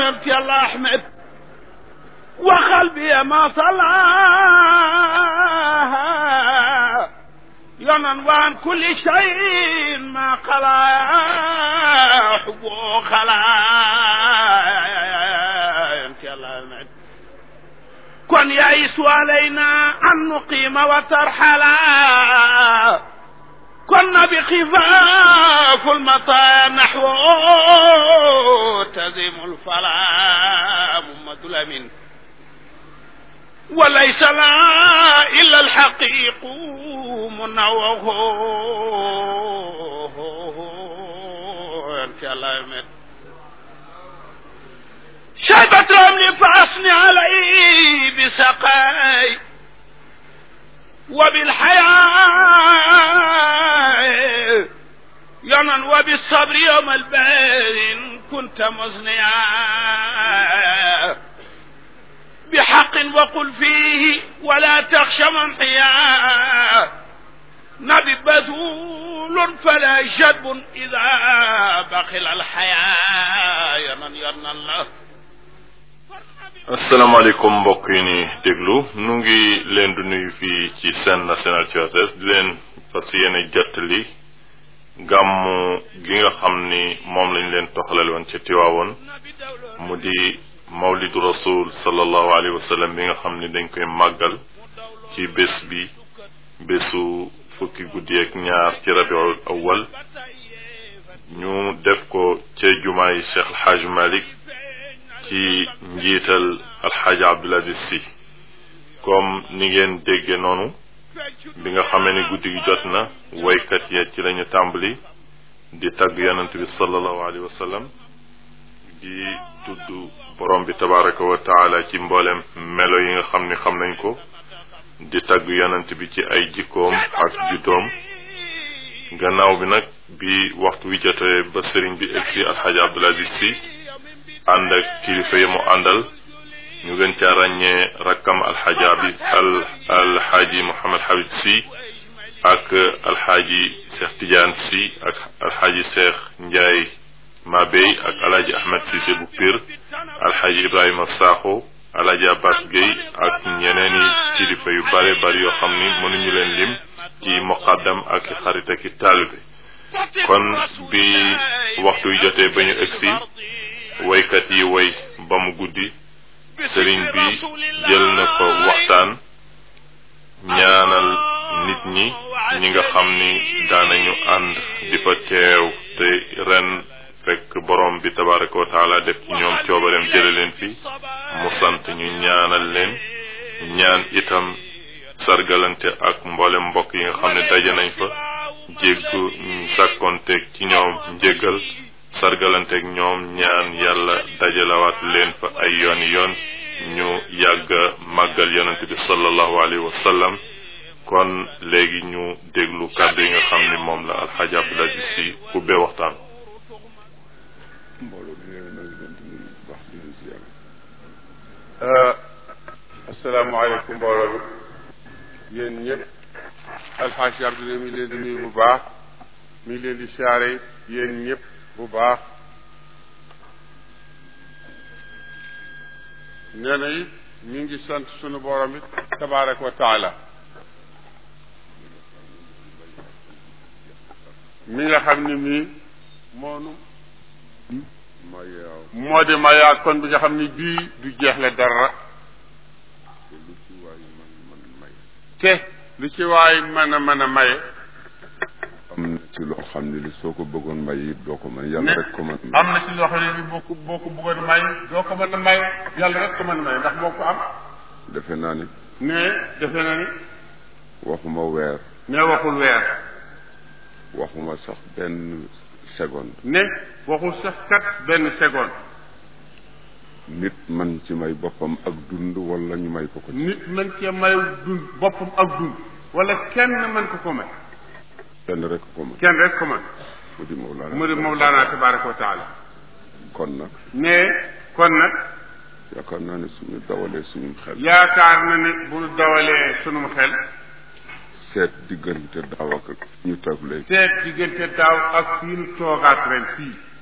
yonent yàlla ahmed waxal bi ma sala yonan waan kulli shayin ma xala xuboo xala yonent yàlla ahmed kon yayisu alayna an nuqima wa tarxala كنا بخفاف المطايا نحو تزم الفلا محمد الأمين وليس لا إلا الحقيق منوه أنت الله يمين شيبة رملي فأصني علي بسقاي وبالحياة يمن وبالصبر يوم البين كنت مزنيا بحق وقل فيه ولا تخشى منحيا نبي بذول فلا جدب إذا بخل الحياة يمن يرنا الله asalaamaaleykum mbokk yi ni déglu nu ngi leen di nuyu fii ci Sen National ci RTS di leen fas yéene jottali gàmmu gi nga xam ni moom lañ leen toxalal woon ci Tiwaawoon mu di mawlidu rasul sallallahu alayhi wa sallam bi nga xam ni dañ koy màggal ci bés bi bésu fukki guddi ak ñaar ci rabiul awwal ñu def ko ca jumaa yi Cheikh El Hadj Malick ci njiital alxaaji Abdul Aziz si comme ni ngeen dégge noonu bi nga xamee ni guddi gi jot na waykat ya ci lañu tàmbali di tagg yonent bi sallallahu alayhi wa sallam di tudd borom bi tabaraka wa taala ci mboolem melo yi nga xam ni xam nañ ko di tagg yonent bi ci ay jikkoom ak juddoom gannaaw bi nag bi waxtu wi jotee ba sëriñ bi egsi alxaaji Abdul Aziz si ànd ak kilifa yi mu àndal ñu gën caa ràññee rakkam alxaaji abi al alxaaji Mouhamed Habib si ak alxaaji Cheikh Tidiane si ak alxaaji Cheikh Ndiaye Mabey ak alaaji Ahmed Cissé bu Pire alxaaji Ibrahima Sakho alaaji Abbas Gueye ak ñeneeni kilifa yu bare bari yoo xam ni mënuñu leen lim ci muqaddam ak xarit ak i taalibe kon bi waxtu wi jotee ba ñu egsi waykat yi way ba mu guddi sëriñ bi jël na fa waxtaan ñaanal nit ñi ñi nga xam ni daanañu ànd di fa teew te ren fekk borom bi tabaraka wa taala def ci ñoom coobareem jële leen fi mu sant ñu ñaanal leen ñaan itam sargalante ak mboolem mbokk yi nga xam ne daje nañ fa jéggu sàkkonteeg ci ñoom njéggal sargalanteeg ñoom ñaan yàlla dajalawaat leen fa ay yoon yoon ñu yàgg màggal yonent bi sallallahu alayhi wa sallam kon léegi ñu déglu kàddu yi nga xam ni moom la alxaaji Abdul Aziz si ubbee waxtaan asalaamaaleykum mbooloo bi yéen ñëpp alxaaji Abdul mi leen di nuyu bu baax mi leen di siyaare yéen ñëpp bu baax nee na it mi ngi sant sunu borom it tabaraka wa taala mi nga xam ni mii moonu moo di mayaat kon bi nga xam ni bii du jeexle dara te lu ci waay mën a mën a maye am na ci loo xam ne li soo ko bëggoon may it doo ko mën yàlla rek ko mën am na ci loo xam ne bi boo ko boo ko bëggoon may doo ko mën a may yàlla rek ko mën a may ndax moo ko am defe naa ni ne defe na ni waxuma weer ne waxul weer waxuma sax benn seconde ne waxul sax kat benn seconde nit man ci may boppam ak dund wala ñu may ko ko ci nit mën cee may dund boppam ak dund wala kenn mën ko ko may kenn rek ko mën kenn rek ko mën mu di Mawlana mu di Mawlana tabaraka wa taala kon nag ne kon nag yaakaar naa ne suñu dawalee suñu xel yaakaar na ni bu nu dawalee sunum xel seet diggante daaw ak ñu toog léegi seet diggante daaw ak fii nu toogaat ren fii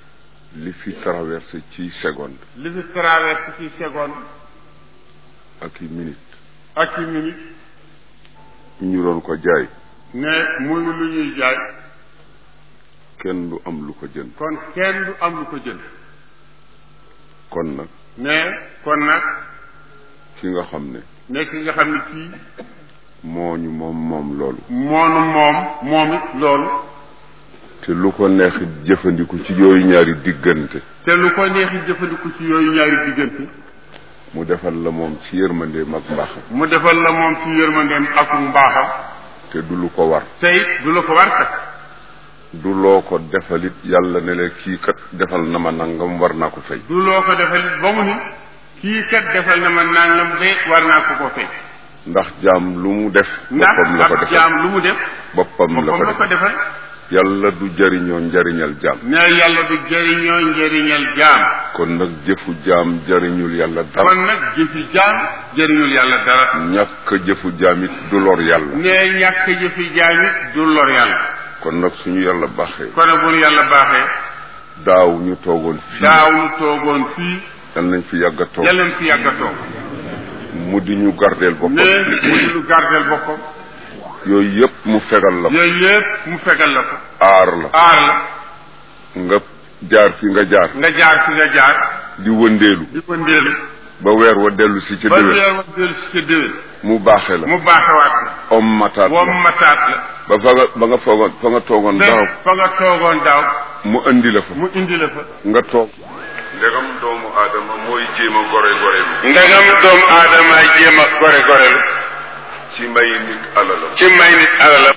li fi traversé ci seconde li fi traversé ci seconde ak i minute ak ci minute ñu doon ko jaay ne muy lu ñuy jaay kenn du am lu ko jënd kon kenn du am lu ko jënd kon nag ne kon nag ki nga xam ne nekk nga xam ne kii moo ñu moom moom loolu moonu moom moom it loolu te lu ko neex jëfandiku ci yooyu ñaari diggante te lu ko neexi jëfandiku ci yooyu ñaari diggante mu defal la moom ci yërmandeem ak mbaaxam mu defal la moom ci yërmandeem ak mbaaxam te du lu ko war te it du la ko war kat du loo ko defalit yàlla ne la kii kat defal na ma nangam war naa ko fay du loo ko defalit ba mu ni kii kat defal na ma nangam de war naa ko ko fay ndax jaam lu mu def ndax boppam la ko ab defal jaam lu mu def boppam la boppam ko la ko defal defal yàlla du jariñoo njariñal jaam ne yàlla du jëriñoo njëriñal jaam kon nag jëfu jaam jariñul yàlla dara kon nag jëfi jaam jëriñul yàlla dara ñàkk jëfu jaam it du lor yàlla ne ñàkk jëfi jaam it du lor yàlla kon nag suñu yàlla baaxee kon nag bu nu yàlla baaxee daaw ñu toogoon fii daaw nu toogoon fii yal nañ fi yàgg a toog yàlla na fi yàgg a toog mu di ñu gardeel boppam ne mu di lu gardeel boppam yooyu yëpp mu fegal la ko yooyu yëpp mu fegal la ko aar la aar la nga jaar fi nga jaar nga jaar fi nga jaar di wëndeelu di ko ndéelu ba weer wa dellu si ca ba déwén weer wax dellu si ca déwén mu baaxe la mu baaxewaat la om mataat wom la mataat la ba fa nga ba nga foogoon fa nga toogoon te daaw fa nga toogoon daaw mu indi la fa mu indi la fa nga toog ndegam doomu aadama mooy jéem a gore gore ndegam doomu aadama jéem a gore gore la ci may nit alalam ci may nit alalam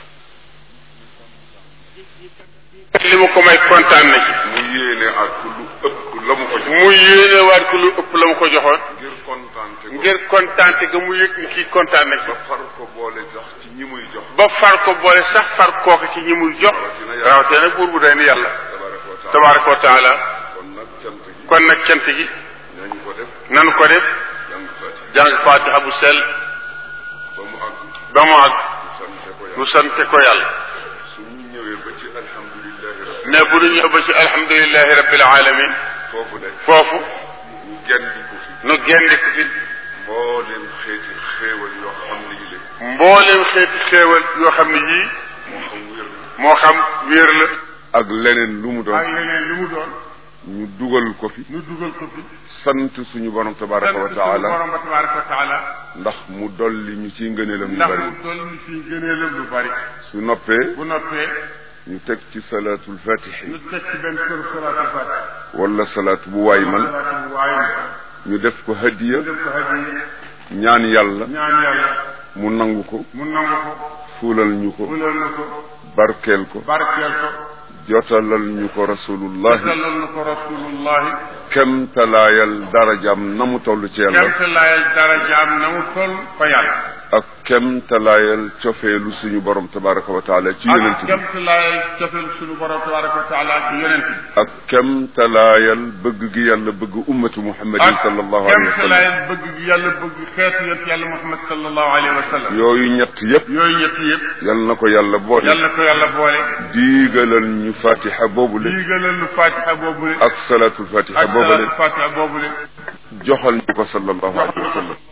li mu ko may kontaan na ci mu yéene ak lu ëpp la mu ko jox mu yéene waat ko lu ëpp la mu ko joxoon ngir kontaante ko ngir kontaante ga mu yëg ni kii kontaan na ci ba far ko boole sax ci ñi muy jox ba far ko boole sax far kooku ci ñi muy jox rawatina nag buur bu day ni yàlla tabaraka wa taala tabaraka wa taala kon nag cant gi kon nag cant gi nañu ko def nanu ko def jàng fati jàng fatiha bu sell ba mu àgg ba mu àgg sante ko nu yàlla sante ko yàlla suñu ñëwee ba ci alhamdulillahi rabbi ne bu ñu ñëw ba ci alhamdulilahi rabbil alamin foofu de foofu ñu gendi ko fi nu gendi ko fi mbooleem xeeti xéewal yoo xam ne yi la mbooleem xeeti xéewal yoo xam ne yii moo xam wér na moo xam wéer la ak leneen lu mu ak doon leneen li mu doon ñu dugal ko fi nu dugal ko fi sant suñu borom tabaraka wa sant suñu taala borom ba tabaraka wa taala ndax mu dolli ñu ciy ngëneelam yu ndax bari mu toll ni fii gëneelam lu bari su noppee bu noppee ñu teg ci salaatul fatixi nu teg ci benn kër salaatul fatiha wala salaat bu waay man salaatul waaye ñu def ko hadiya def ko hadiya ñaan yàlla ñaan yàlla mu nangu ko mu nangu ko fuulal ñu ko fulal na ko barkeel ko barkeel ko jotalal ñu ko rasulullahi salal na ko rasulullahi kemtalaayal darajaam na mu toll ci yàlla kemtalaayal darajaam na mu toll fa yàlla ak kemtalaayal cofeelu suñu borom tabaraka wa taala ci yonent ak bi kemtalaayal cofeel suñu borom tabaraka wa taala ci yonent bi ak kemtalaayal bëgg gi yàlla bëgg ummatu muhammadin sallallahu alayhi wa sallam kemtalaayal bëgg gi yàlla bëgg xeetu yonent yàlla muhammad sallallahu alayhi wa sallam yooyu ñett yépp yooyu ñett yëpp yal na ko yàlla boole yàlla ko yàlla boole diigalal ñu fatiha boobule diigalal nu fatiha boobule ak salaatul fatiha ak boobule salaatu fatiha boobule joxal ñu ko sallallahu alayhi wa sallam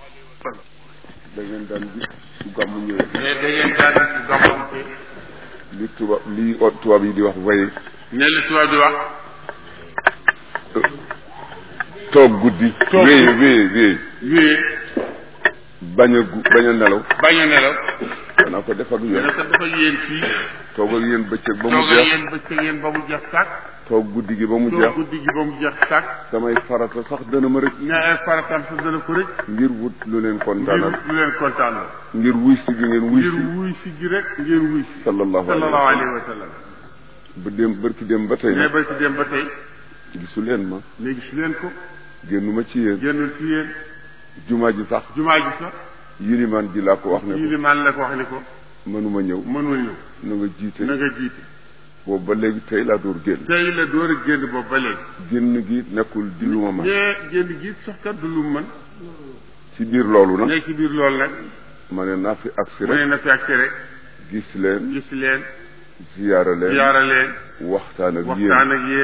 da ngeen daan gis su gàmmu ñëwee mais da ngeen daan ci gàmmante li tubaab li o- tubaab yi di wax waye ne li tubaab di wax toog guddi Toog wéye guddi. wéye wéye wée bañ a gu bañ a nelaw bañ a nelaw danaa ko def ak dana yéen ko dafa yéen fii toog ak yéen bëccëg ba mu toogal jeex yéen bëccëg yéen ba mu jeex tàkk toog guddi gi ba mu toog jeex guddi gi ba mu jeex tàkk samay farata sax dana ma rëcc ne ay faratam sa dana ko rëcc ngir wut lu leen ngir kontaanal lu leen kontaan la ngir wuy si gi ngeen wuy ngir si wuy si gi rek ngeen wuy si sallallahu alayhi sallallahu wa alayhi sallam wa sallam ba dem bërki dem ba tey mais nag ba ci dem ba tey gisu leen ma léegi si leen ko génnuma ci yéen génnul ci yéen jumaa ji sax jumaa ji sax yilimaan ji laa ko wax ne ko yilimaan la ko wax ni ko mënuma ñëw mënul ñëw na nga jiite na nga jiite boobu ba léegi tey laa door génn tey la door a génn boobu ba léegi génn gi nekkul di lu ma man mais génn gi sax kat du lu mu mën ci biir loolu nag nekk ci biir loolu nag ma ne naa fi agsi mu ne rek na fi ak rek gis leen gis leen ziyaara leen ziyaara leen waxtaan ak yéen waxtaan ak yéen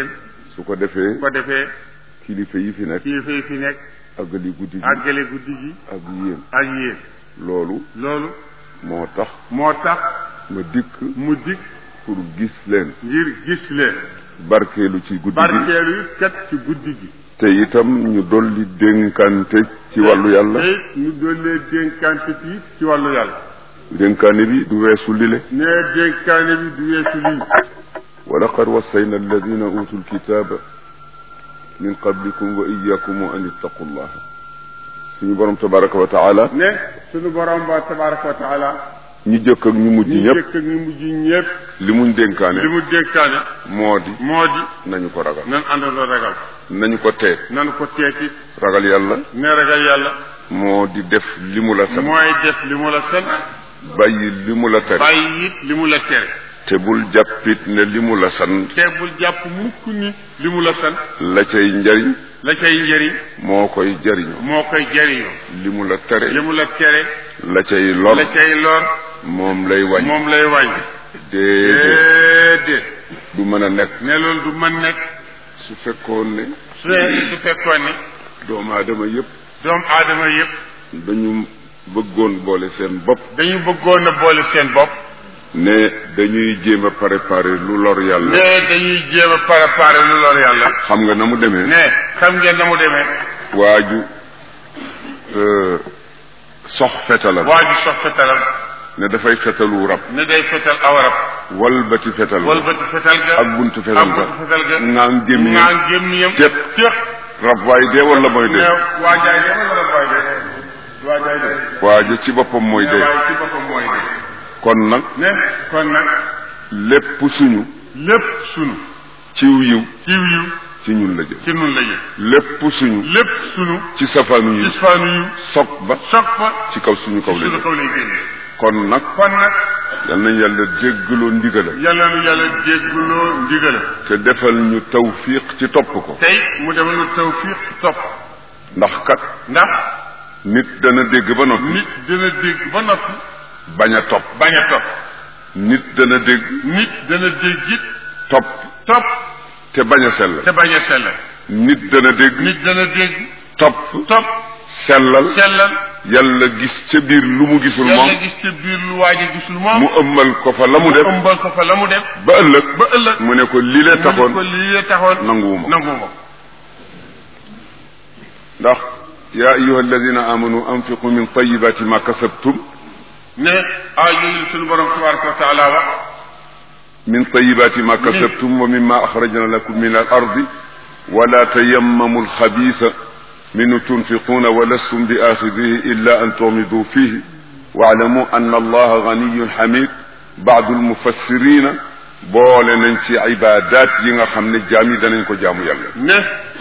su ko defee bu ko defee kilifa yi fi nekk kilifa yi fi nekk àggali guddi gi àggale guddi gi ak yéen ak yéen loolu loolu moo tax moo tax ma dikk mu dikk pour gis leen ngir gis leen barkeelu ci guddi gi barkeelu yi kat ci guddi gi te itam ñu dolli dénkante ci wàllu yàlla te ñu dollee dénkante ci ci wàllu yàlla dénkaane bi du weesu lile ne dénkaane bi du weesu lii wa laqad wassayna alladina utu lkitaba min qablikum wa iyakum an ittaqu llaha suñu borom tabaraka wa taala ne sunu borom ba tabaraka wa taala ñi jëkk ak ñu mujj ñu ñëpp jëkk ak ñu mujj ñëpp li muñ dénkaane li mu dénkaane moo di moo di nañu ko ragal nan àndandoo ragal nañu ko tee nan ko teeti ragal yàlla ne ragal yàlla moo di def li mu la sant mooy def li mu la sant bàyyi li mu la tere bàyyi it li mu la tere te bul jàppit ne li mu la sant te bul jàpp mukk ni li mu la sant la cay njariñ la cay njëriñ moo koy jariñoo moo koy jëriñoo li mu la tere li mu la tere la cay lor la cay lor moom lay wàññi moom lay wàññi déedéet déedéet du mën a nekk ne loolu du mën nekk su fekkoon ne su su fekkoon ne doomu aadama yëpp doomu aadama yëpp dañu bëggoon boole seen bopp dañu bëggoon a boole seen bopp ne dañuy jéem a préparer lu lor yàlla ne dañuy jéem a préparer lu lor yàlla xam nga na mu demee ne xam ngeen na mu demee waaju euh, sox fetalam waa ji sox fetalam ne dafay fetalu rab ne day fetal aw rab walbati fetal walbati fetal ga ak buntu fetal ak ga buntu fetal ga ngaan gémmiñam ngaan gémmiñam Tépp. tépp rab waay dee wala mooy ne dee waa jaay de wala rab waay de waa jaay de waaja ci boppam mooy ne dee waaye ci boppam mooy de kon nag ne kon nag lépp suñu lépp sunu ciw yiw ciw yiw ci ñun la jëm ci nun la jëm lépp suñu lépp sunu ci safaanu yiw isfaanu yiw sob ba soog fa ci kaw suñu kaw la sunu jëm kaw lay génne kon nag kon nag yal nañ yàlla jéggaloo ndigala yàlla nu yàlla jéggaloo ndigala te defal ñu tawfiq ci topp ko tey mu defal nu tawfiq topp ndax kat ndax nit dana dégg ba noppi nit dina dégg ba noppi bañ a topp bañ a topp nit dana dégg nit dana dégg it topp topp te bañ a sellal te bañ a sellal nit dana dégg nit dana dégg topp topp sellal sellal yàlla gis ca biir lu mu gisul yàlla moom gis ca biir lu waaj a gisul moom mu ëmmal ko fa la mu def ëmbal ko fa la mu def ba ëllëg ba ëllëg mu ne ko li lee mu taxoon ne ko lii la taxoon nanguwuma nanguwuma ndax yaa ayuha alladina amanu anfiqu min tayibati ma kasabtum ne ay yooyu suñu borom tabaraka wa taala wax min tayibati ma kasabtum wa mimma akhrajna lakum min al ardi wala tayammamu alxabisa minhu tunfiquna wa lastum bi axidihi illa an tumidu fihi waalamu anna allaha ganiyun xamid baadu almufassirina boole nañ ci ibadat yi nga xam ne jaam yi danañ ko jaamu yàlla ne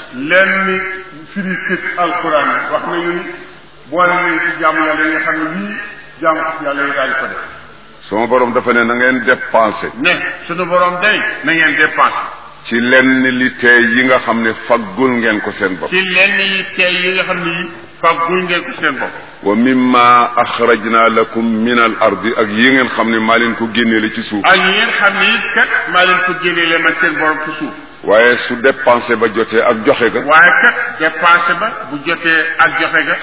lenn firi kët alquran wax nañu ni boole nañ ci jaamu yàlla yi nga xam ne lii jaamu yàlla yi daal di ko def sama borom dafa ne na ngeen dépensé ne suñu borom day na ngeen dépensé ci lenn li tey yi nga xam ne faggul ngeen ko seen bopp ci lenn yi tey yi nga xam ne yi fàggul ngeen ko seen bopp wa mimma axrajna lakum min al ardi ak yi ngeen xam ne maa leen ko génneele ci suuf ak yi ngeen xam ne it kat maa leen ko génnee leen ma seen borom ci suuf waaye su dépensé ba jotee ak joxe ga waaye kat dépensé ba bu jotee ak joxe ga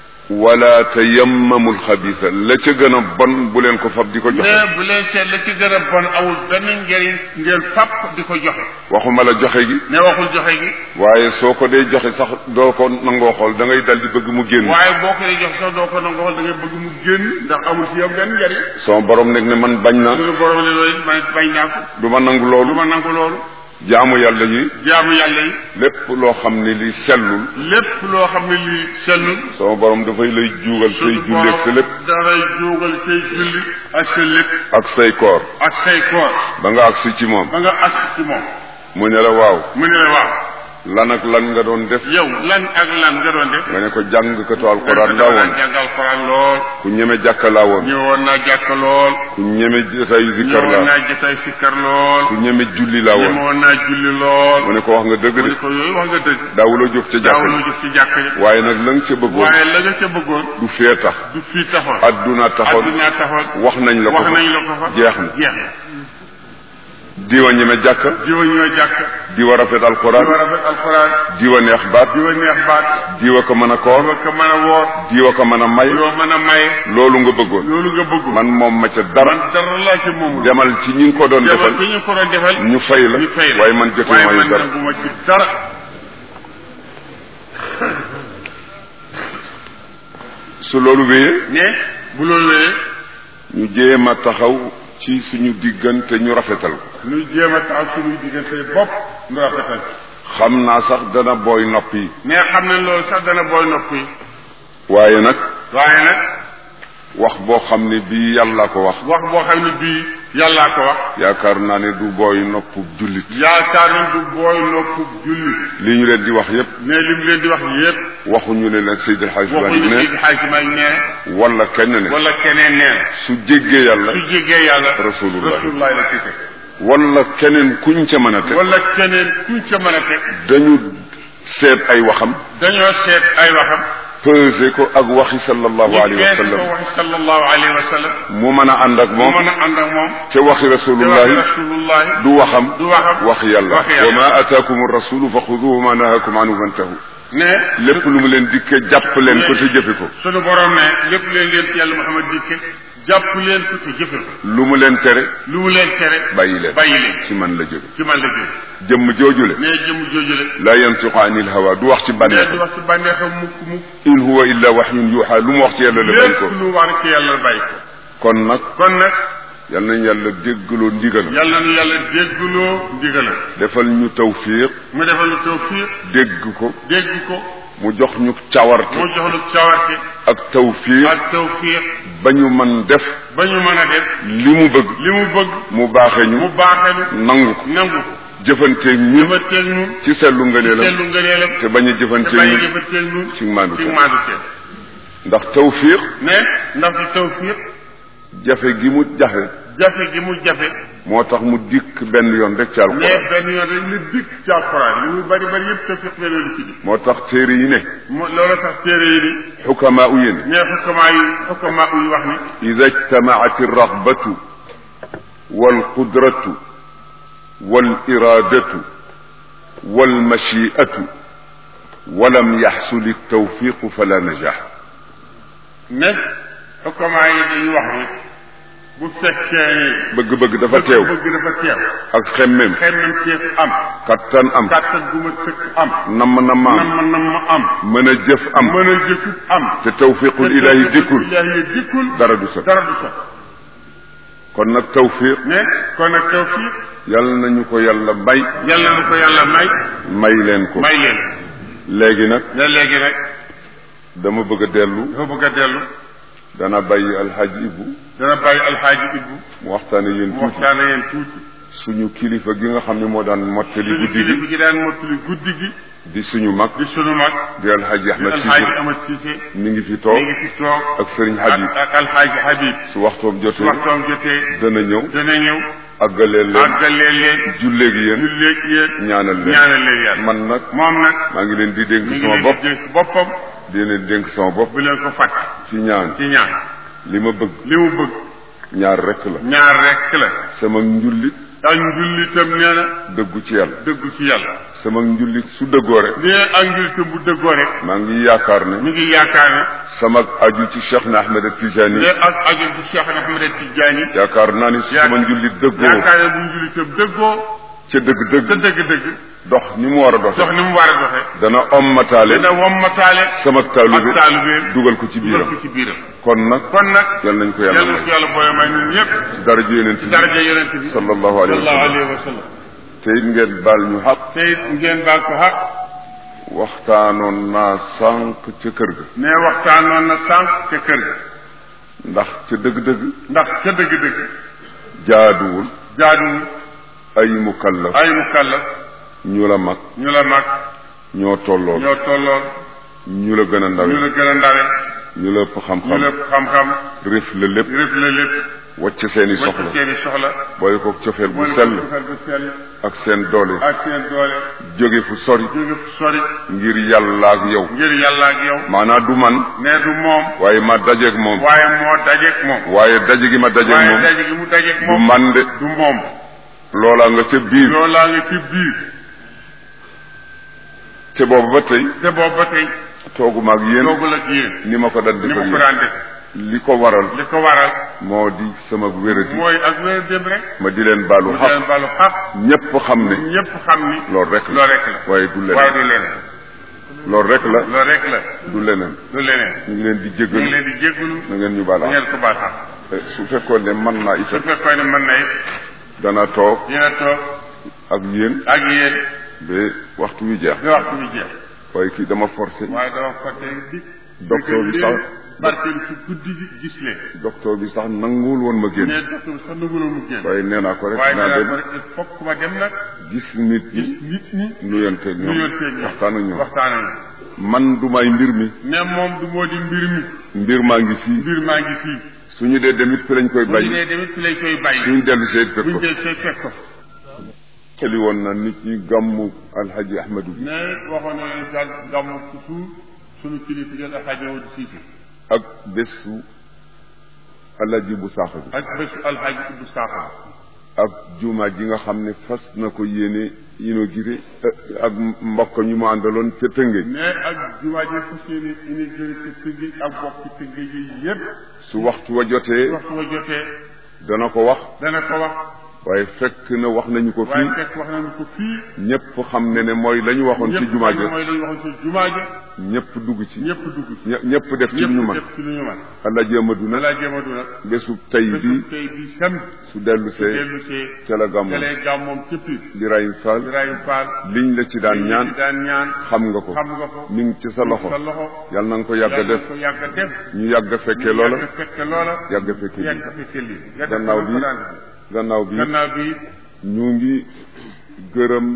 wala tayammamul xabisa la ca gën a bon bu leen ko fab di ko joxe ne bu leen seet la ci gën a bon awul benn njëriñ ngeen fàpp di ko joxe waxuma la joxe gi ne waxul joxe gi waaye soo ko dee joxe sax doo ko nangoo xool da ngay dal di bëgg mu génn waaye boo ko dee joxe sax doo ko nangoo da ngay bëgg mu génn ndax amul ci yow benn njëriñ sama borom nekk ne man bañ na suñu borom ne loolu it man bañ naa ko du ma nangu du loolu ma nangu loolu jaamu yàlla yi jaamu yàlla yi lépp loo xam ne li sellul lépp loo xam ne lii sellul sama borom dafay lay juugal say suñu julli ak sa lépp daray jóogal say julli ak sa lépp ak say koor ak say koor ba nga agsi ci moom ba nga agsi ci moom mu ne la waaw mu ne la waaw lan ak lan nga doon def yow lan ak lan nga doon def nga ne ko jàngkatu alquran laa woon jàng alquran lool ku ñeme jàkka laa woon ñëwoon naa jàkk lool ku ñeme jotaayu zikkar ñëwoon laa naa jotaay sikkar lool ku ñeme julli laa woon ñëwoon naa julli lool mu ne ko wax nga dëgg mu ne de ko yooyu wax nga dëgg daawuloo jóg ca jàkka daawuloo ji jëf ci jàkk ji waaye nag la nga ca bëggoon waaye la nga ca bëggoon du fee tax du fii taxoon adduna taxoon adduna taxoon wax nañ la ko wax nañ la ko fa jeex na jeex na diwa ñeme jàkka diwa ñoo jàkk diwa rafet diwa alquran rafet alxuraan diwa neex baat diwa neex baat diwa ko mën a diwa koor ko mën a woor diwa ko mën a may diwa mën a maye loolu nga bëggoon loolu nga bëgg man moom ma ca dara man dara laa ci moom demal ci ñi nga ko doon demal defal fi ñu ko doon defal ñu fay la ñu fay la waaye man jotee waaye ma man dara nanguma ci dara su loolu wéyee ne bu loolu wéyee ñu jéem a taxaw ci suñu diggante ñu rafetal ko ñu jéem a taxaw suñuy diggante bopp nu rafetal xam naa sax dana booy nopp yi mais xam ne loolu sax dana booy nopp yi waaye nag waaye nag wax boo xam ne bii yàlla ko wax wax boo xam ne bii yàllaa ko wax yaakaar naa ne du booy nopp jullit yaakaar nañ du booy nopp julli li ñu leen di wax yépp mais li mu leen di wax yépp waxuñu ne nag Seydil Hadj Malick waxuñu ne Seydi Hadji Malick nee wala kenn ne wala keneen nee na su jéggee yàlla su jégee yàlla Rasulullah. rasulullah la ci teg wala keneen kuñ ca mën a teg wala keneen kuñ ca mën a teg dañu seet ay waxam dañoo seet ay waxam peser ko ak waxi sallallahu ñu alayhi wa bees ko sallam waxi sallallahu alayhi wa sallam mu mën a ànd ak mu moom mën a ànd ak moom te waxi te waxi rasulullahi rasulullahi du waxam du waxam wax yàlla wax yàlla. wa ma ataakum rasulu fa xuduhu ma nahakum anhu fantahu ne lépp lu mu leen dikke jàpp leen ko te jëfe ko sunu borom ne lépp leen leen ci yàlla Muhammad dikke jàpp leen ko te jëfe ko lu mu leen tere lu mu leen tere bàyyi leen bàyyi leen ci man la jóge ci man la jóge jëmm joojule ne jëm joojule la yantiqu anil hawa du wax ci ne di bànneexam wax ci bànneexam mukk mukk in huwa illa waxyun yuuxa lu mu wax ci yàlla la bañ lépp ko lu war ci yàlla bàyyi ko kon nag kon nag yal nañ yàlla déggaloo ndigal yàlla nu yàlla déggloo ndigalam defal ñu tawfiq mu defal lu tawfiq dégg ko dégg ko mu jox ñu cawarte mu jox lu cawarte ak tawfiq ak tawfiq ba ñu mën def ba ñu mën a def li mu bëgg li mu bëgg mu baaxe mu ñu baaxee nangu ko nu nangu ko jëfanteeg ñun jëfanteeg ñun ci sellu ngëneelam seetlu ngëneelam te bañ a te jëfanteeg bàyyi ñun jëfanteeg ñun ci maandu ci te maandu te ndax tawfiq ne ndax ci tawfiq jafe gi mu jafe jafe gi mu jafe moo tax mu dikk benn yoon rek ci ne alquran benn yoon rek la dikk ci alquran li muy bari bari yëpp tawfiq benn yoon ci dikk moo tax téere yi ne mo loolu tax téere yi ni xukamaa u yéen ne xukamaa yi xukamaa yi wax ni ida ijtamaat alragbatu walqudratu waliradatu walmachiatu walam yaxsul altawfiqu fala najax ne xukamaa yi dañuy wax ni bu fekkee ni bëgg-bëgg dafa teew bëgg dafa teew ak xemmem xemmem teef am kattan am kàttan gu ma tëkk am namm namm am nam nam ma am mën a jëf am mën a jëfit am te tawfiqul ilahi dikkul ilahi dikkul dara du sot dara du sax kon nag tawfiq ne kon nag tawfiq yal nañu ko yàlla may yàlla na ko yàlla may may leen ko may leen léegi nag ne léegi rek dama bëgg a dellu dafa bëgg a dellu dana bàyyi alxaaji Ibbu dana bàyyi alxaaji ibbu mu waxtaane yéen mu tuuti waxtaane yéen tuuti suñu kilifa gi nga xam ne moo daan mottali suñu guddi kilifa gi gi daan mottali guddi gi di suñu mag di sunu mag di alxaaji di Ahmed alxaaji Cissé Amad Cissé mi ngi fi mi toog ngi fi toog ak sëriñ ak Habib ak alxaaji Habib su waxtoom su jotee waxtoom jotee dana ñëw dana ñëw àggaleel leen àggalee leen julleegi yéen julleeg yéen ñaanal leen ñaanal leen yàlla man nag moom nag maa ngi leen di dénk mi ngi sama leen bopp di dénk boppam di leen dénk sama bopp bu leen ko fàtte ci ñaan ci ñaan li ma bëgg li mu bëgg ñaar rekk la ñaar rekk la sama njullit ak njullitam nee na dëggu ci yàlla dëggu ci yàlla sama njullit su dëggoo rek nee ak njullitam bu dëggoo rek maa ngi yaakaar ne mi ngi yaakaar ne sama aju ci Cheikh na Ahmed Tijani nee ak aju ci Cheikh Ahmed Tidiane yaakaar naa ni su sama njullit dëggoo yaakaar ne bu njullitam dëggoo ca dëgg-dëgg te dëgg-dëgg dox ni mu war a doxe dox ni mu war a doxe dana ommataale dina wommataale sama ak taalube taalibeem dugal ko ci dugal biiram ko ci biiram kon nag kon nag yal nañ ko yàlla yàlla na ko may yàlla booye may ñun ñëpp ci daraja yonent ci bi daraja yonent bi sallallahu alayhi wa sallallahu sallam alayhi wa sallam te it ngeen baal ñu xaq te it ngeen baal ko xaq waxtaanoon naa sànq ca kër ga ne waxtaanoon na sànq ca kër ga ndax ca dëgg-dëgg ndax ca dëgg-dëgg jaaduwul jaaduwul ay mukallaf ay mukallaf ñu la mag ñu la mag ñoo tolloon ñoo tolloon ñu la gën a ñu ndawe la gën a ndawe ñu la ëpp ñu xam-xam la xam-xam rif la lépp rëf la lépp wacc seeni wacc soxla seeni soxla booy ko cofeel bu boole ko sell defal bu sell ak seen doole ak seen doole jóge fu sori jóge fu sori ngir yàlla ak yow ngir yàlla ak yow maanaa du man ne du moom waaye ma dajeeg moom waaye moo dajeek moom waaye daje gi ma dajeeg waaye moom daje gi mu dajeek du moom man de du moom loolaa nga ca biir loolaa nga ci biir te boobu ba tey te boobu ba tey tooguma ak yéen toogul ak yéen ni ma ko daan ni ma defal ko yéen daan def li ko waral li ko waral moo di sama wéradi mooy ak wér dem rek ma di leen baalu mu xaq leen balu xaq ñépp xam ne ñëpp xam ni loolu rek la loolu rek la waaye du waaye leneen du leneen loolu rek la loolu rek la du leneen du leneen ñu ngi leen di ñu ngi jéggalu leen di jéggalu na ngeen ñu baal bu xaq ngeen ko baal xaq Eh, su fekkoon ne mën naa su itam fekkoon ne mën na it dana toog dina toog ak yéen ak yéen ba waxtu wi jeex bi waxtu bi jeex waaye kii dama forcé waaye dama fàtte di docteur bi sax barkeel ci guddi gi gis leen docteur bi sax nanguwul woon ma génn mais docteur bi sax nangu la mu génn waaye nee naa ko rek waaye naa dana dem ko rek il faut que ma dem nag gis nit gis ñi nit ñi nuyante ak ñoom nuyonteeg ñoom waxtaan ak ñoom waxtaan ak ñoom man du may mbir mi ne moom du moo di mbir mi mbir maa ngi fii mbir maa ngi fii suñu dee demit fi lañ koy bu ñu bàyyi dee demit fi lañ koy bàyyi suñu dellu seet fekk buñ ko dee see fekk ko xeli woon na nit ñi gàmmu alhaji ahmadu bi mais waxoon na leen daal gàmmu ci suuf suñu kilifa jël alxaaji Awdu Siise ak bésu alhaji bu saaxa bi ak bésu alxaaji Ibbu Saaxo ak juma ji nga xam ne fas na ko yéene inauguré eh, ak mbokk ñu mu àndaloon ca Tëngéej mais ak jumaa ji fas yéene inauguré ci Tëngéej ak bokk ci Tëngéej yi yépp su waxtu wa jotee waxtu wa jotee dana ko wax dana ko wax waaye fekk na wax nañu ko waaye fii fekk wax nañu ko fii ñëpp xam ne ne mooy la ñu waxoon ci ñëpp jumaa xam ne ja mooy la ñu waxoon ci jumaa ja ñëpp dugg ci ñëpp dugg ci ñë- ñëpp def ci lu ñu ñëpp mën def ci lu ñu mën alhaji amadu nag balaa jéemadu nag bésu tey bésu bi tey bi sam su dellu see dellu see ca la gàmmoon telee gàmmoom ca Pire Birahim Fall Ibrahima Fall liñ la ci daan ñaan daan ñaan xam nga ko xam nga ko mi ngi ci sa loxo sa loxo yàlla na nga ko yàgg a yàlla def ko yàgg a def ñu yàgg a fekkee loola yàgg a fekke loola yàgg a fekkee yàgg lii a fekke lii nga def gannaaw ko bi daan gannaaw bi gannaaw bi ñu ngi gërëm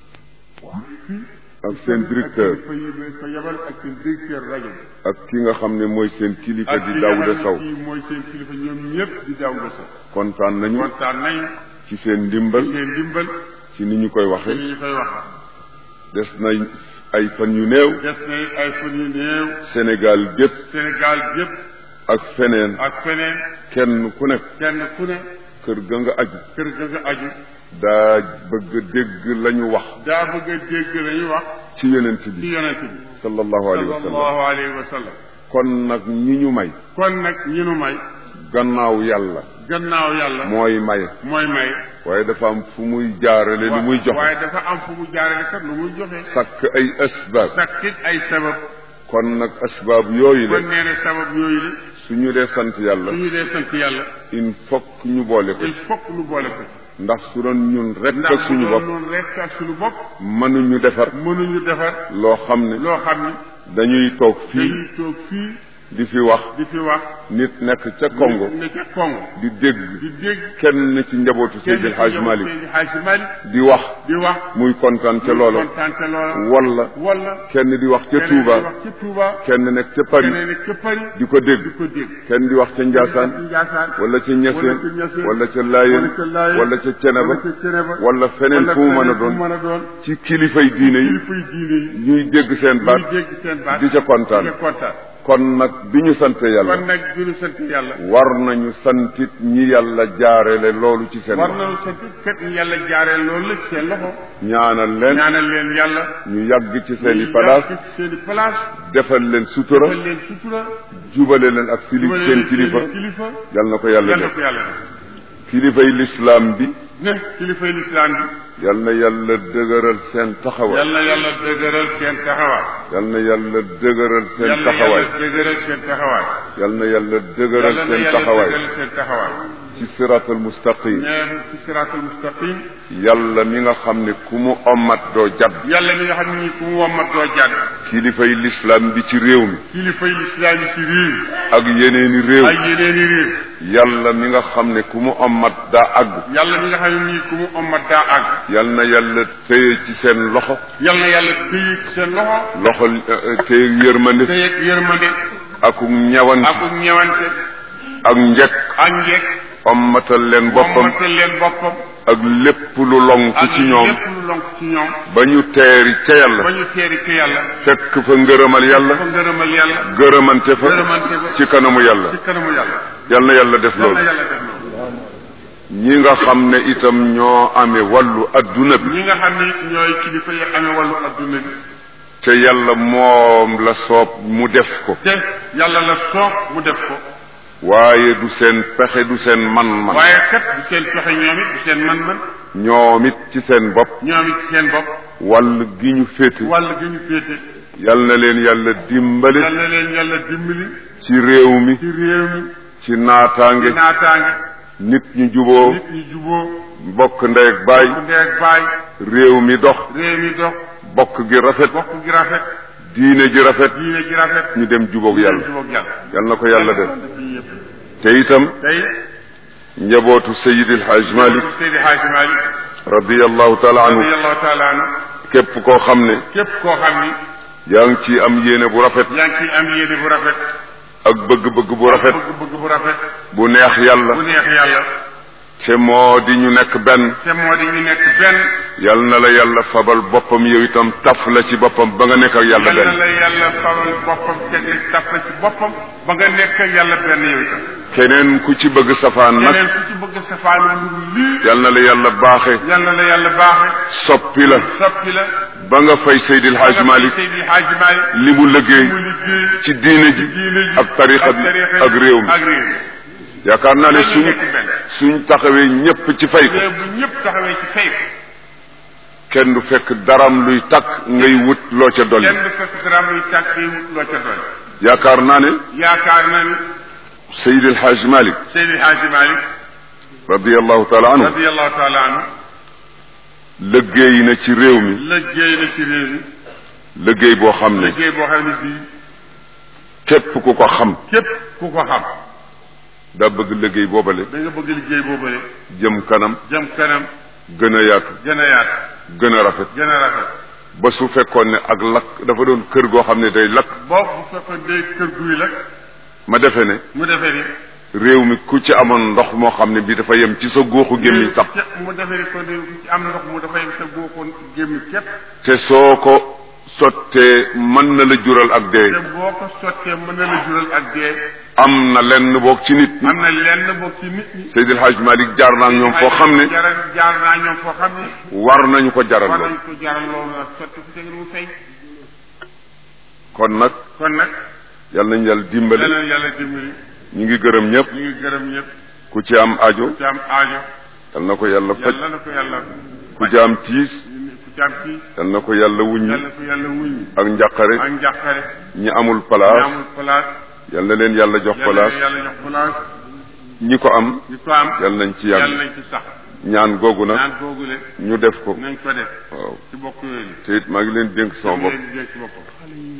ak seen directeur fa yi fa yebal ak seen directeur rajo bi ak ki nga xam ne mooy seen kilifa ak di ki Daouda nga xam Sow ne kii mooy seen kilifa ñoom ñëpp di Daouda Sow kontaan nañu kontaan nañu ci seen ndimbal seen dimbal ci ni ñu koy te waxee ni ñu koy wax des na ay fan yu néew des na ay fan yu néew Sénégal gépp Sénégal yëpp ak feneen ak feneen kenn ku nekk kenn ku ne kër ga nga aju kër ga nga aju daa bëgg a dégg la ñu wax daa bëgg a dégg la ñuy wax ci yonent ci bi yonent bi sallallahu alayhi wa sallam sallallahu alayhi wa sallam kon nag ñi ñu may kon nag ñi nu may gannaaw yàlla gannaaw yàlla mooy maye mooy may waaye dafa am fu muy jaarale lu muy joxe waaye dafa am fu mu jaarale kat lu muy joxe sàkk ay asbaab sakkit ay sabab kon nag asbaab yooyu kon la nee na sabab yooyu la suñu dee sant yàlla su ñu dee sant yàlla il faut que ñu boole ko il ci faut que nu boole ko ndax su doon ñun rek ak ndax suñu bu bopp doon noonu rek ak suñu bopp mënuñu defar mënuñu defar loo xam ne loo xam ni dañuy toog fii dañuy toog fii di fi wax di fi wax nit nekk ca Congo ne ca Congo di dégg di dégg kenn ci njabootu Seydi El Hadj Malick Seydi Hadji Malick di wax di wax muy kontaan ca loola kontaan ca loola wala wala kenn di wax ca keneen Touba di wax ca Touba kenn nekk ca Paris keneen nekk ca Paris di ko dégg di ko dégg kenn di wax ca Njaasaan Njaasaan wala ca Ñaseen wala ca Ñaseen wala ca Laayeen wala ca Laayeen wala ca Ceneba wala ca Ceneba wala feneen wala fu mu mën a feneen fu mu doon mën a doon ci kilifay diine yi kilifay diine yi ñuy dégg seen ñuy baat dégg seen baat di ca kontaan di ca kontaan kon nag bi ñu sante yàlla kon nag bi ñu sant yàlla war nañu santit ñi yàlla jaarele loolu ci seen war loxo nañu sant fekk ñu yàlla jaaree loolu la ci seen loxo ñaanal leen ñaanal leen yàlla ñu yàgg ci seen i ñu palaas yàgg ci seen i place defal leen sutura defal leen sutura jubale leen ak sili jubale seen leen kilifa seen kilifa yal na ko yàlla yàlla def ko yàlla def kilifay lislaam bi ne kilifay lislaam bi yal na yàlla dëgëral seen taxawaay yàlla yàlla dëgëral seen taxawaay yal na yàlla dëgëral seen yàlla taxawaay yàlla dëgëral seen taxawaay yal na yàlla dëgëral yàlla na seen yàlla taxawaay dëgëral seen taxawaay ci siraatal mustaqim ñeen ci siraatal mustaqim yàlla mi nga xam ne ku mu ommat doo jàdd yàlla mi nga xam ne ni ku mu wommat doo jàdd kilifay lislaam bi ci réew mi kilifay lislaam yi ci réew ak yeneeni réew ak yeneeni réew yàlla mi nga xam ne ku mu ommat daa àgg yàlla mi nga xam ne nii ku mu ommat daa àgg yal na yàlla téye ci seen loxo yàlla na yàlla téye ci seen loxo loxo eh, téye yërmande téye ak yërmande ak ñawant ak ñewante ak njëkk ak njekk ommatal leen boppam wommatal leen boppam ak lépp lu lonk ak ci ñoom lépp lu lonk ci ñoom ba ñu teeri ca ba yàlla ñu teeri ci yàlla fekk fa ngërëmal yàlla fa ngërëmal yàlla gërëmante fa gërëmante fa ci kanamu yàlla ci kanamu yàlla yal na yàlla def yàlla loolu yàlla def loolu ñi nga xam ne itam ñoo amee wàllu adduna bi ñi nga xam ni ñooy kilifa yi amee wàllu adduna bi te yàlla moom la soob mu def ko te yàlla la soob mu def ko waaye du seen pexe du seen man-man waaye kat du seen pexe ñoom it du seen man-man ñoom it ci seen bopp ñoom it seen bopp wàll gi ñu féete wàll gi ñu féete yal na leen yàlla dimbale yal na leen yàlla dimbali ci réew mi ci réew mi ci naataange ci naataange nit ñu juboo nit ñi juboo bokk ndey ak baay bokk ndey ak baay réew mi dox réew mi dox bokk gi rafet bokk gi rafet diine ji rafet diine gi rafet ñu dem jubóog yàlla jubóog yàlla yal na ko yàlla def fii yëpp te itam tey njabootu Seydi El Hadj Malick Seydi Hadji Malick radiyallahu taala anhu radiyallahu taala anhu képp koo xam ne képp koo xam ni yaa ngi ci am yéene bu rafet yaa ngi ciy am yéene bu rafet ak bëgg-bëgg bu rafet bëgg-bëgg bu rafet bu neex yàlla bu neex yàlla te moo di ñu nekk benn te moo di ñu nekk benn yal na la yàlla fabal boppam yow itam taf la ci boppam ba nga nekk ak yàlla yal na benn la yàlla fawal boppam tegi taf la ci boppam ba nga nekk ak yàlla benn yow itam keneen ku ci bëgg safaan nag keneen ku ci bëgg safaanu lu lii yal na la yàlla baaxe yal na la yàlla baaxe soppi la soppi la ba nga fay Seydil Hadj Malick Seydi Hadji Malick li mu liggéey mu liggéey ci diine ji diine ji ak tarixa bi tarixa ak réew mi ak réew mi yaakaar naa ne Yal na suñ nekk benn. suñ taxawee ñépp ci fay ko réew bu ñëpp taxawee ci fay ko kenn du fekk daram luy takk ngay wut loo ca dolli kenn du fekk dara muy tàkk yi loo ca doon yaakaar naa ne yaakaar na ni Seydil Hadj Malick Seydi Hadji Malick radiallahu taala anhu radiyallahu taala anhu liggéey na ci réew mi liggéey na ci réew mi liggéey boo xam ne liggéey boo xam ne bii képp ku ko xam képp ku ko xam daa bëgg liggéey boobale da nga bëgg liggéey boobale jëm kanam jëm kanam gën a yaatu gën a yaatu gën a rafet gën a rafet ba su fekkoon ne ak lakk dafa doon kër goo xam ne day lakk boo bu fekkoon day kër guy la ma defe ne mu defee ni réew mi ku ci amoon ndox moo xam ne bi dafa yem ci sa góoxu gémmiñ sax mu defee ni kon ku ci am ndox mu dafay sa góoxoon gémmi képp te soo ko sottee mën na la jural ak dee te boo ko sottee mën na la jural ak dee am na lenn boog ci nit ñi am na lenn bokk ci nit ñi Seydil Hadj Malick jaar naa ak ñoom foo xam ne jaar jaar naa ñoom foo xam ne war nañu ko jaral war lool nañ ko jaral loolu la sotti fu tege mu fay kon nag kon nag yal nañu yàlla dimbali leneen yàlla dimbali ñu ngi gërëm ñëpp ñu ngi gërëm ñëpp ku ci am ajo ci am aajo yal na ko yàlla faj yàlla na ko yàlla ku ci am tiis ku ci am kii yal na ko yàlla wuññi yàlla na ko yàlla wuññi ak njàqare ak njàqare ñi amul ñu place amul place yal na leen yàlla jox yàlla na place yàlla jox place ñi ko am ñi ko am yal nañ ci yàlla yàlla nañ ci sax ñaan googu nag naan googule ñu def ko nañ ko def waaw ci bokk yooyu te it maa ngi leen dénk sama bopp leen di dégg ci boppam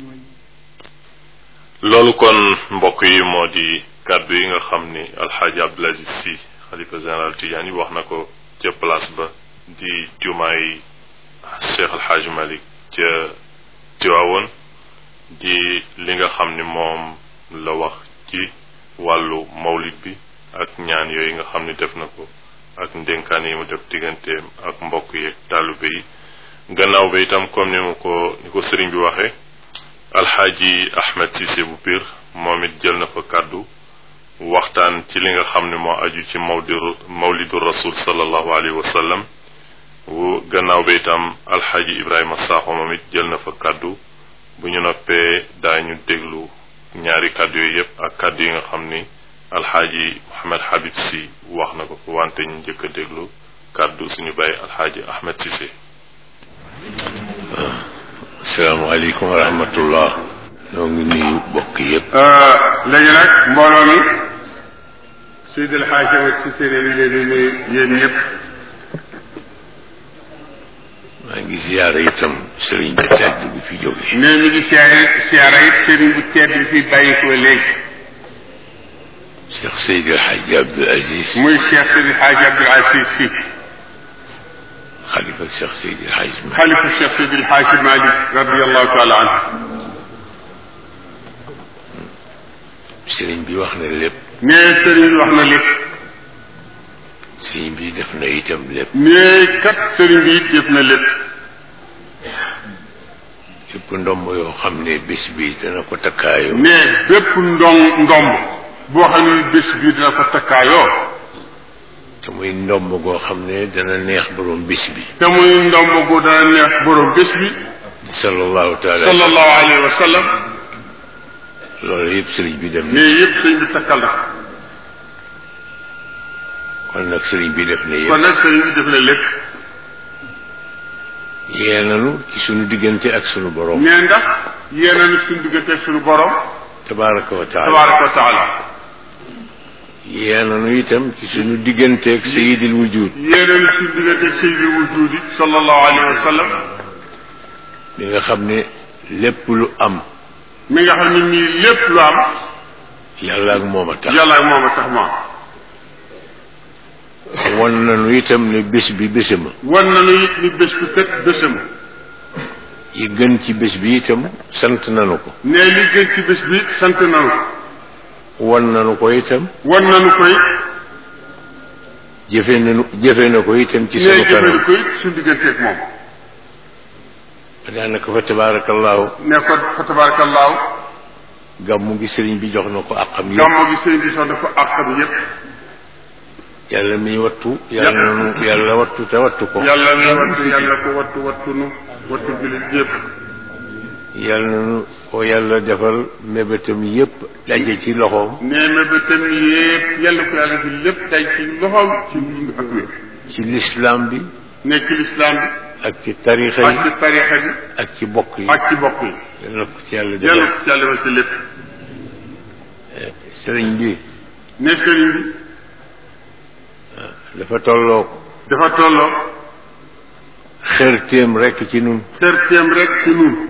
loolu kon mbokk yi moo di kàddu yi nga xam ni alxaaji Abdul Aziz si xalifa général Tidiane yi wax na ko ca place ba di jumaay Cheikh alxaaji Malik ca Tiwaawoon di li nga xam ni moom la wax ci wàllu mawlid bi ak ñaan yooyu nga xam ni def na ko ak ndénkaan yi mu def digganteem ak mbokk yeeg taalibe yi gannaaw ba itam comme ni mu ko ni ko sëriñ bi waxee alxaaji ahmed Cissé bu Pire moom it jël na fa kàddu waxtaan ci li nga xam ne moo aju ci mawdiru mawlidu rasul sallallahu alayhi wa sallam wu gannaaw ba itam alxaaji ibrahima saaxo moom it jël na fa kàddu bu ñu noppee daañu déglu ñaari kàddu yooyu yépp ak kàddu yi nga xam ni alxaaji mohammed habib si wax na ko ko wante ñu njëkk a déglu kàddu suñu bàyyi alxaaji ahmed Cissé asalaamaaleykum wa rahmatullah ñoo ngi nuyu bokk yépp léegi nag mbooloo mi Seydi El Hadji Ahmed Cissé ne mi leen di nuyu yéen ñëpp maa ngi ziyaara itam sëriñ bi tedd bi fi jóge ne mi ngi siyaare siyaara it sëriñ bu tedd bi fi bàyyi ko léegi Cheikh Seydi El Hadji Abdoul Aziz muy Cheikh Seydi El Hadji Abdoul Aziz Sy xalifa Cheikh Seydi El Hadji Malick xalifa Cheikh Seydi El Hadji Malick radiallahu taala anhu sëriñ bi wax na lépp ne sëriñ wax na lépp sëriñ bi def na itam lépp ne kat sëriñ bi it def na lépp fépp ndomb yoo xam ne bés bi dana ko takkaayoo ne bépp ndong ndomb boo xam ne bés bii dina ko takkaayoo te mu muy ndomb goo xam ne dana neex borom bis bi te muy ndomb gu dana neex borom bés bi sallallahu taala sallallahu alayhi wa sallam loolu yëpp sëriñ bi dem na mais yëpp sëñ bi takkal na kon nag sëriñ bi def na kon yëpp nag sëriñ bi def na lépp yee nanu ci sunu diggante ak sunu borom mais ndax yéena ni suñu diggante ak suñu borom tabaraka wa taala tabaraka wa taala yee nanu itam ci sunu diggante ak sayidil wujud yéena ni suñu diggante ak sayyidul wujudi sallallahu alayhi wa sallam li nga xam ne lépp lu am mi nga xam ne nii lépp lu am yàlla ak moom a tax yàlla ak moom a tax ma won nanu itam ne bés bi bésama wan nañu it ni bés bu set bésam yi gën ci bés bi itam sant nanu ko ne li gën ci bés bi sant nañu ko won nanu ko itam wan nañu koy jëfe nanu jëfe na ko itam ci ne sunu jëfandi kanam ko it suñu diggante ak moom daanaka fa tabarakallahu ne ko fa tabarakallahu gàmmu gi sëriñ bi jox na ko àqam yëpp gàmmu gi sëñ bi sax dafa àqam yépp yàlla miy wattu yàlla nanu yàlla wattu te wattu ko yàlla na wattu yàlla ko wattu wattu nu wattu jullit yépp yàlla nanu ko yàlla defal mébétam yëpp daje ci loxoom nee na ba tam yépp yàlla ko yàlla fi lépp day ci loxoom ci dund ak wér ci lislaam bi nekk ci lislaam bi ak ci tarixa ak yi ci tarixa bi ak ci bokk yi ak ci bokk yi yàlla ko ci yàlla yàlla defal ko ci yàlla defal ci lépp sëriñ bi ne sëriñ bi dafa tolloo dafa tolloo xërtéem rekk ci nun xerteem rek ci nun